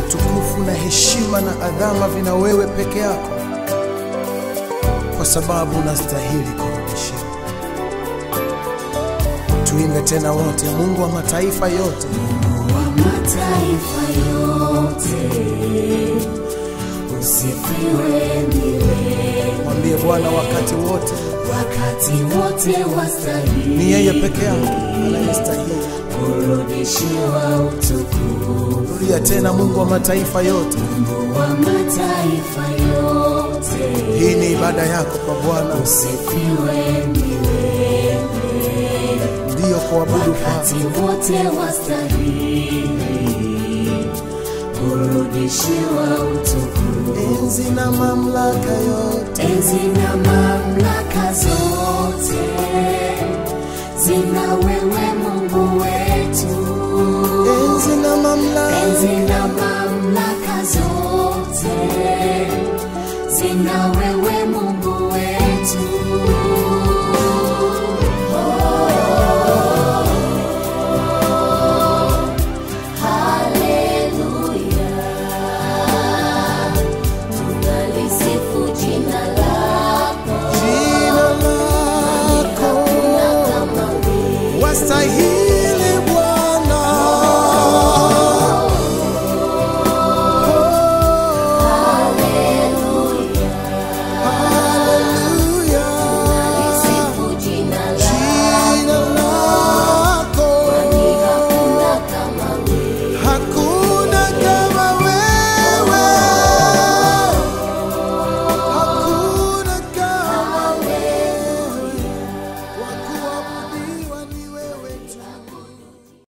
utukufu na heshima na adhama vina wewe peke yako, kwa sababu unastahili kurudishiwa. Tuimbe tena wote, Mungu wa mataifa yote, wa mataifa yote usifiwe milele, mwambie Bwana wakati wote, wakati wote wastahili ni yeye peke yake anayestahili. kurudishiwa utukufu. Rudia tena, Mungu wa mataifa yote. wa mataifa yote Hii ni ibada yako kwa Bwana, usifiwe milele, ndiyo kuabudu wakati kwako. wote wastahili kurudishiwa utukufu. Enzi na mamlaka yote Enzi na mamlaka zote zina wewe Mungu wetu. enzi na mamlaka Enzi na